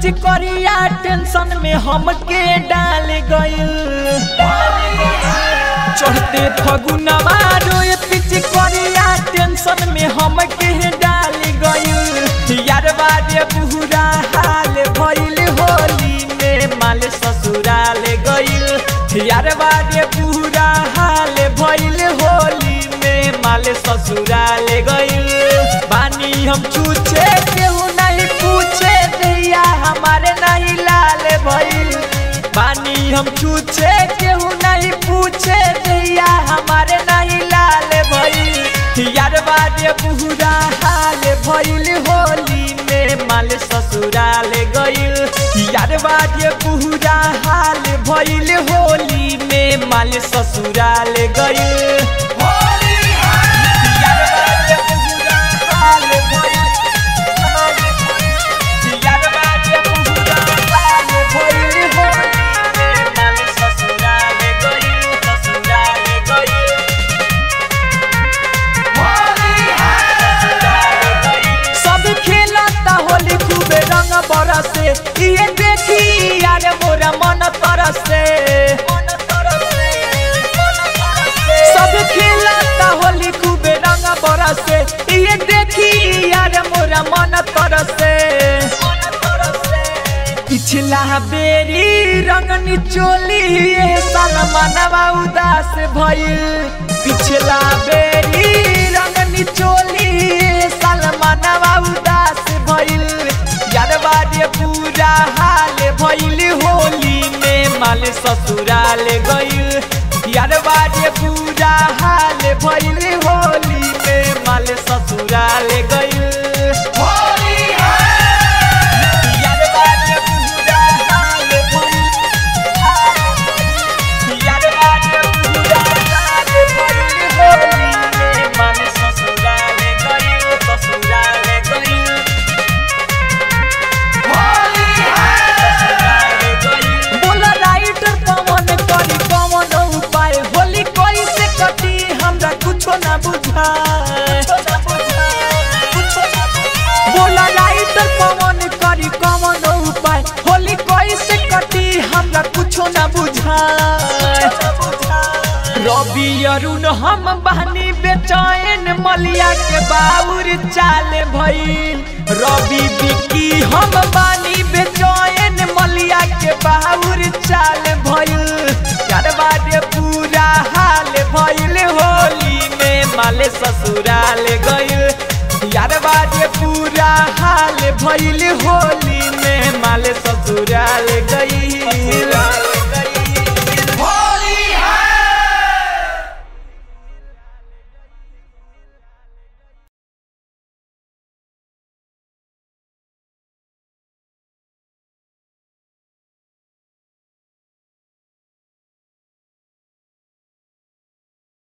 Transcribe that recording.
पिचकरिया tension में हमके डाल गइल चढ़ते फगुनवा रोए पिचकरिया टेंशन में हमके डाल गइल यार बारे बुरा हाल भइल होली में माल ससुराल गइल यार बारे बुरा हाल भइल होली में माल ससुराल गइल बानी हम छूछे केहू नहीं पूछे दैया हमारे नहीं लाल भइल बानी हम छूछे केहू नहीं पूछे दैया हमारे नहीं लाल भइल यार बारे बुरा हाल भइल होली में माल ससुराल गइल यार बारे बुरा हाल भइल होली में माल ससुराल गइल यार बारे बुरा हाल भइल यार बारे बुरा हाल भइल होली में माल ससुराल गइल ससुराल गइल सब खेलता होली खूबे रंग बरसे ये देखी यार मोरा मन तरसे सब खेलता होली खूबे रंग बरसे ये देखी यार मोरा मन तरसे पिछला बेरी रंग निचोली ये साल मनवा उदास भइल पिछला बेरी रंग निचोली ये साल मनवा उदास भइल यार बारे पूरा हाल भइल होली में माल ससुराल गइल यार बारे पूरा हाल भइल होली में माल ससुराल गइल यार बारे पूरा हाल भइल यार बारे पूरा हाल भइल होली में माल ससुराल गइल ससुराल गइल बोला राइटर पवन करी कवन उपाय होली कोई से कटी हमरा कुछो ना बुझाए बोला राइटर पवन करी कवन उपाय होली कोई से कटी हमरा कुछो ना बुझाए रवि अरुण हम बहनी बेचैन मलिया के बाबुर चाल भइल रवि बिक्की हम बानी बेचैन मलिया के बाबुर चाल भइल यार बारे पूरा हाल भइल होली में माले ससुराल गइल यार बारे पूरा हाल भइल होली में माले ससुराल गइल